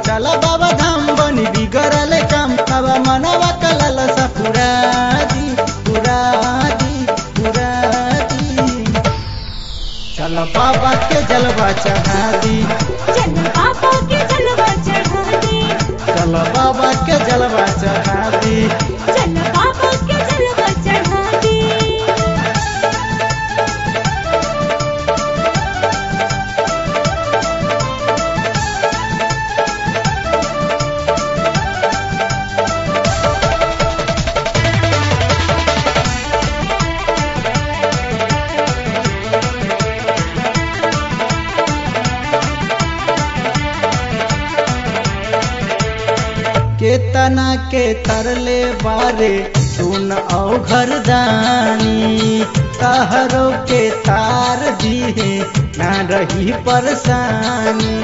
चल बाबा धाम बनी बिगड़ल काम बाबा मनवा कलल सा पूरा दी पूरा दी पूरा दी चल बाबा के जलवा चढ़ा दी चल बाबा के जलवा चढ़ा दे चल बाबा के जलवा चढ़ा दी चल बाबा के जलवा चढ़ा दे केतना के तरले बारे सुन औ घरदानी कहरो के तार दिए ना रही परेशानी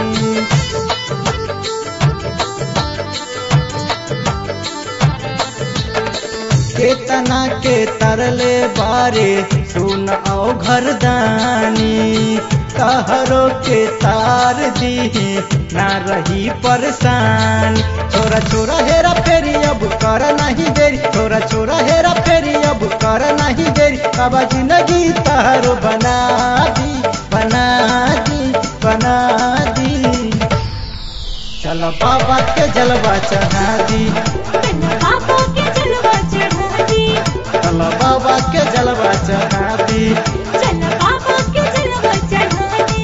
केतना के तरले बारे सुन औ घरदानी कहरो के तार दिए ना रही परेशान छोरा छोरा हेरा फेरी अब कर नहीं देरी छोरा छोरा हेरा फेरी अब कर नहीं देरी बाबा जिंदगी तारो बना दी बना दी बना दी चलो बाबा के जलवा चढ़ा दी चल बाबा के जलवा चढ़ा दे चलो बाबा के जलवा चढ़ा दी चल बाबा के जलवा चढ़ा दे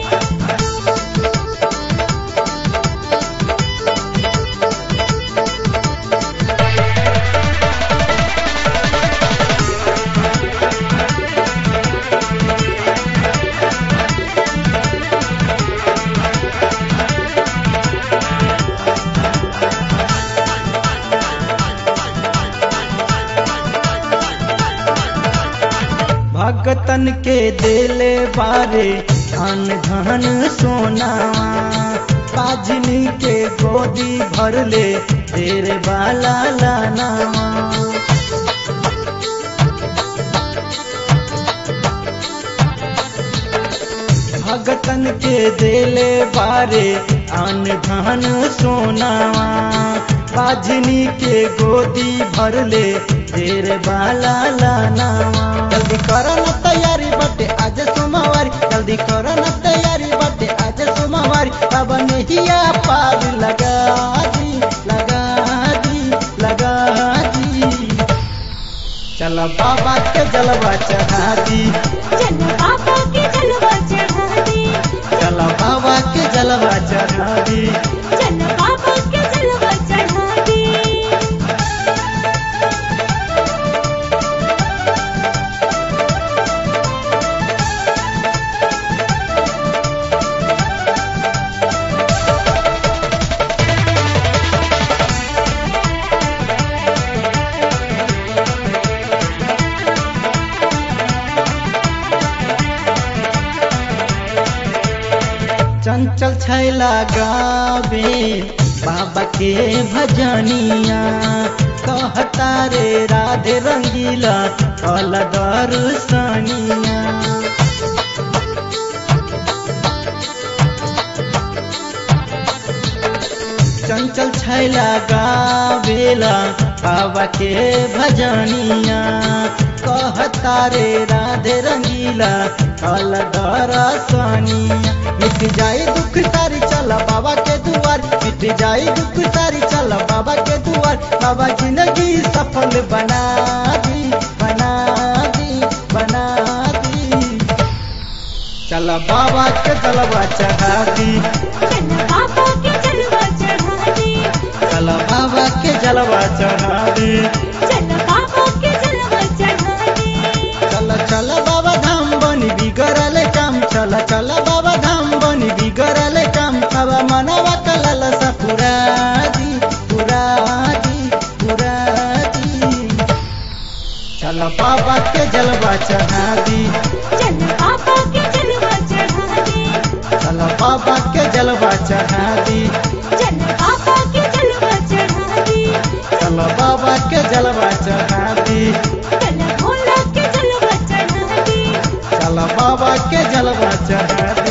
भगतन के देले बारे धन धन सोना पाजनी के गोदी भरले तेरे बाला लाना भगतन के देले बारे अन धन सोना बाजनी के गोदी भरले तेरे बाला लाना जल्दी कर न तैयारी बटे आज सोमवारी जल्दी कर न तैयारी बटे आज सोमवारी अब नहिया पार लगा दी लगा दी लगा दी चल बाबा के जलवा चढ़ा दी चल बाबा के जलवा चढ़ा दे चल बाबा के जलवा चढ़ा दी चल बाबा के जलवा चढ़ा दे चंचल छैला गावे बाबा के भजनिया कहता रे राधे रंगीला कल दर्शनिया चंचल छैला गावेला बाबा के भजनिया कहता रे राधे रंगीला कल दरसनिया मिट जाए दुख सारी चल बाबा के दुआर मिट जाए दुख सारी चल बाबा के दुआर बाबा जिंदगी सफल बना दी बना दी बना दी चल बाबा के जलवा चढ़ा दी चल बाबा के जलवा चढ़ा दे चल बाबा के जलवा चढ़ा दी चल बाबा के जलवा चढ़ा दे चल चल बाबा धाम बनी बिगड़ल काम चल चल बाबा धाम बनी बिगड़ल काम अब मनवा कलल सा पूरा दी पूरा दी पूरा दी चल बाबा के जलवा चढ़ा दी चल बाबा के जलवा चढ़ा दे चल बाबा के जलवा चढ़ा दी चल बाबा के जलवा चढ़ा दे चल बाबा के जलवा चढ़ा दी चल भोला के जलवा चढ़ा दे चल बाबा के जलवा चढ़ा